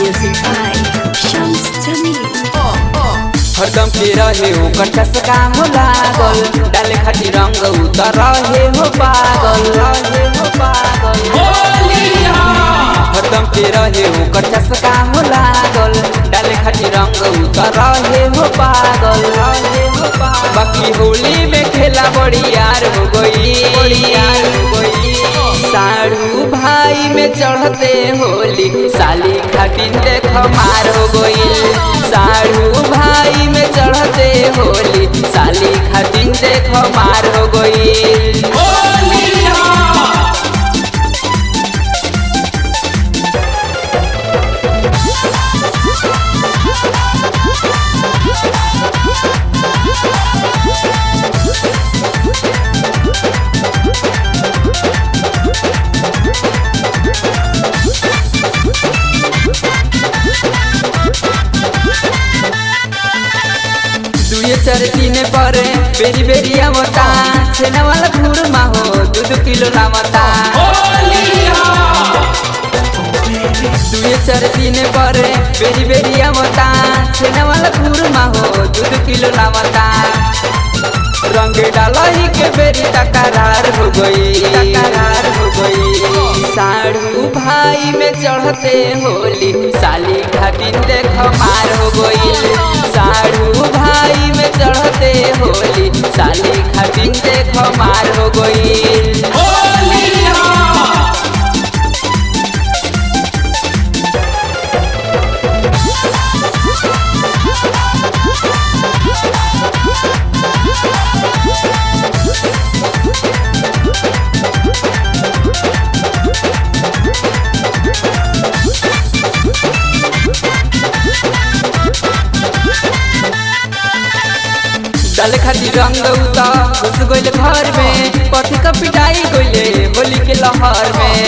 Music by Shams Jamil. हरदम के रहे ओकर चसका हो लागल डाले खातिर रंग उतर रहे हो पागल रहे हो पागल हरदम के रहे ओकर चसका हो लागल डाले खातिर रंग उतर रहे हो पागल रहे हो पागल बाकी होली में खेला बड़ी यार हो गई बड़ी यार हो गई साड़ू भाई में चढ़ते होली साली खातिर देख मार हो गई साड़ू भाई में चढ़ते होली साली खातिर देख मार हो गई दुए चार तीन पर बेरी बेरी आवता छेना वाला घूर माहो दू दू किलो लावता दुए चार तीन पर बेरी बेरी आवता छेना वाला घूर माहो दू दू किलो लावता रंग डालही के बेरी तकरार हो गई तकरार हो गई साड़ू भाई में चढ़ते होली साली खातिर देख मार हो गई साड़ू भाई में चढ़ते होली साली खातिर देख मार हो गई डाले खातिर रंग उता घुस गइल घर में पति का पिटाई गइले होली के लहर में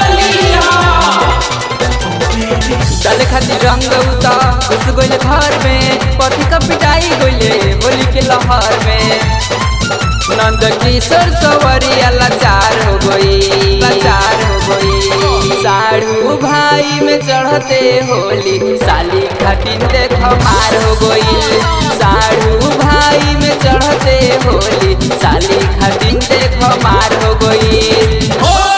डाले खातिर रंग उता घुस गइल घर में पति का पिटाई गइले होली के लहर में नंद किशोर सवरिया लाचार हो गई लाचार हो गई साड़ू भाई में चढ़ते होली साली खातिर देख मार हो गई साड़ू भाई में चढ़ते होली साली खातिर देख मार हो गई